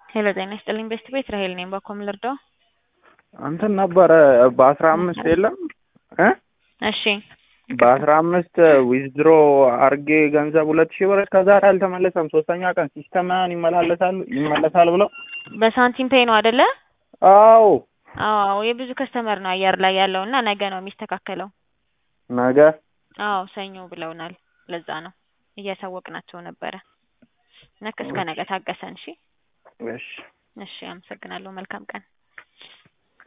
ሄሎ ጤና ይስጥልኝ ቤስት ቤት ራሄል ነኝ። ባኮም ልርዳው? እንትን ነበረ በአስራ አምስት የለም እ እሺ በአስራ አምስት ዊዝድሮ አርጌ ገንዘብ ሁለት ሺህ ብር እስከ ዛሬ አልተመለሰም። ሶስተኛ ቀን ሲስተም ምናምን ይመላለሳል ይመለሳል ብለው በሳንቲም ፔይ ነው አይደለ? አዎ አዎ የብዙ ከስተመር ነው አየር ላይ ያለው እና ነገ ነው የሚስተካከለው። ነገ አዎ ሰኞ ብለውናል። ለዛ ነው እያሳወቅናቸው ነበረ። ነክ እስከ ነገ ታገሰን። እሺ እሺ እሺ፣ አመሰግናለሁ። መልካም ቀን